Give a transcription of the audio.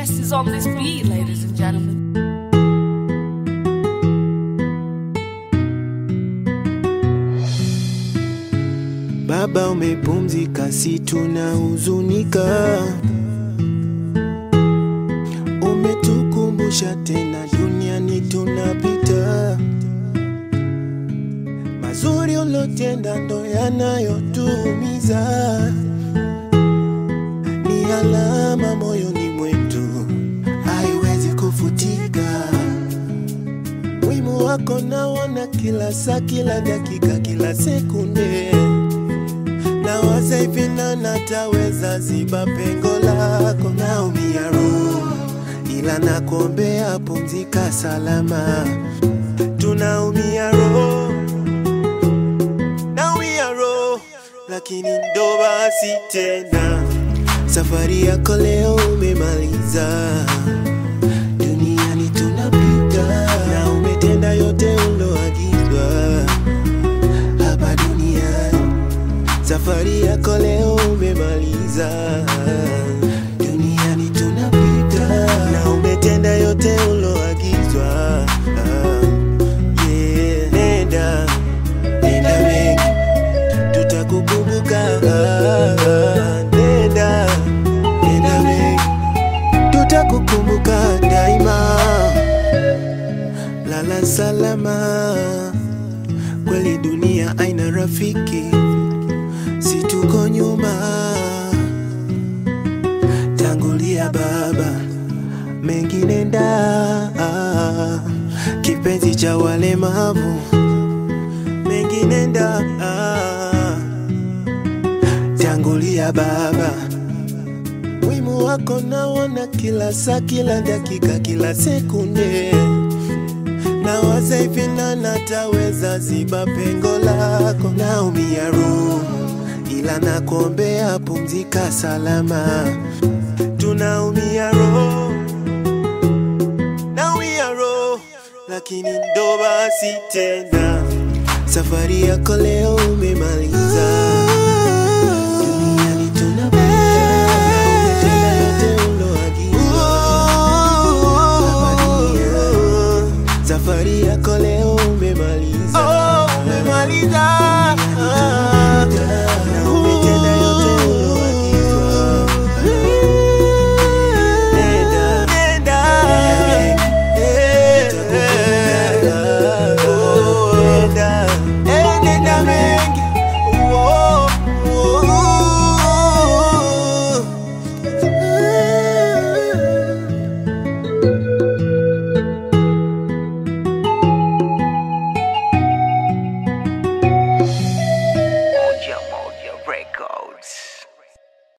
best is on this beat, ladies and gentlemen. Baba umepumzika, si tunahuzunika. Umetukumbusha tena duniani tunapita. Mazuri ulotenda ndo yanayotuumiza, ni alama moyoni mwetu, haiwezi kufutika. Wimu wako naona kila saa, kila dakika, kila sekunde nawaza hivi na nataweza ziba pengo lako, naumia roho, ila nakuombea pumzika salama. Tunaumia roho, naumia roho, lakini ndo basi tena, safari yako leo umemaliza. Duniani tunapita na umetenda yote uloagizwa hapa duniani safari yako leo umemaliza. Duniani tunapita na umetenda yote uloagizwa. Ah, yeah. Nenda, nenda wengi, tutakukumbuka. Ah, Nenda, nenda wengi, tutakukumbuka daima. Lala salama, kweli dunia aina rafiki si tuko nyuma. Tangulia baba, mengine nda kipenzi cha walemavu, mengine nda tangulia baba, wimu wako naona kila saa, kila dakika, kila sekunde nawaza hivi na nataweza ziba pengo lako, naumia roho, ila nakuombea pumzika salama. Tunaumia roho, naumia roho, lakini ndo basi tena, safari yako leo umemaliza.